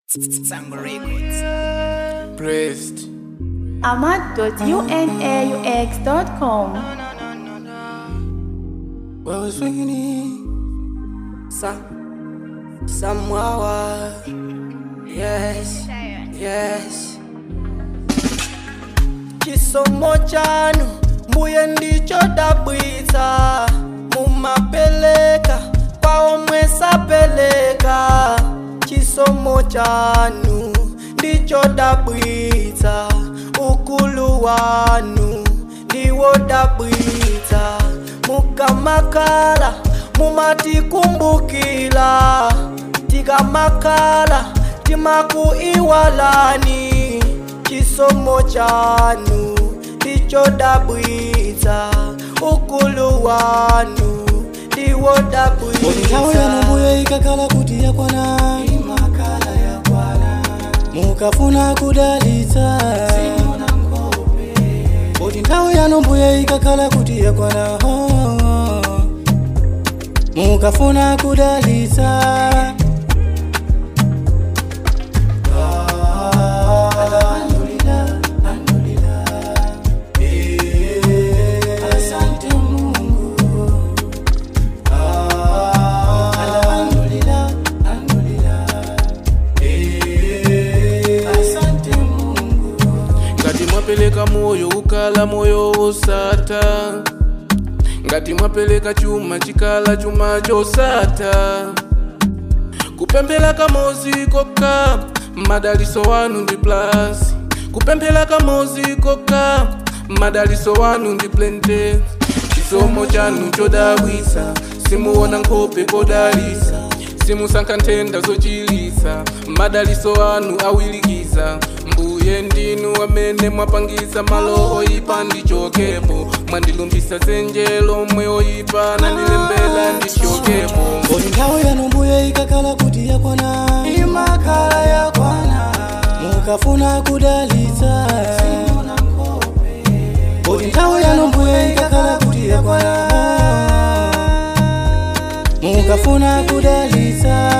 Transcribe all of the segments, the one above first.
Sango Records. Praised. ahmad.unaux.com. Where was swinging Some, Samoa. Yes, yes. Chisomo chanu mbuye ndicho dabwitsa mumapeleka kwa omwe sapeleka chisomo chanu ndicho dabwitsa ukulu wanu ndiwo dabwitsa mukamakala mumatikumbukila tikamakala timakuiwalani chisomo chanu ndicho dabwitsa ukulu wanu ndiwo nthawi yanu dabwitsa mbuye ikakhala kuti yakwana imakala yakwana mukafuna kudalitsa kuti nthawi yanu mbuye ikakhala kuti yakwana oh, mukafuna kudalitsa Asante Mungu. Alhamdulillah, alhamdulillah. Asante Mungu. ngati mwapeleka moyo ukala moyo wosata ngati mwapeleka chuma chikala chuma chosata kupemphera kamozi kokha madaliso wanu ndi plus kupemphera kamozi kokha madaliso wanu ndi plente chisomo chanu chodabwitsa simuona nkhope kodalitsa simusankha nthenda zochilitsa madaliso anu awirikiza mbuye ndinu amene mwapangisa malo oyipa ndichokepo mwandilumbisa zenje lomwe oyipa nandilembera ndichokepo Kodi nthawi yanu mbuye ikakhala kuti yakwana imakala yakwana mukafuna kudalitsa Kodi nthawi yanu mbuye ikakhala kuti yakwana mukafuna kudalitsa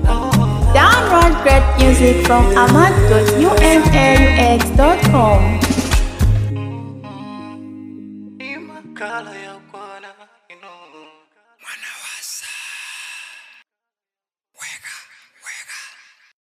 Download great music from ahmad.unaux.com.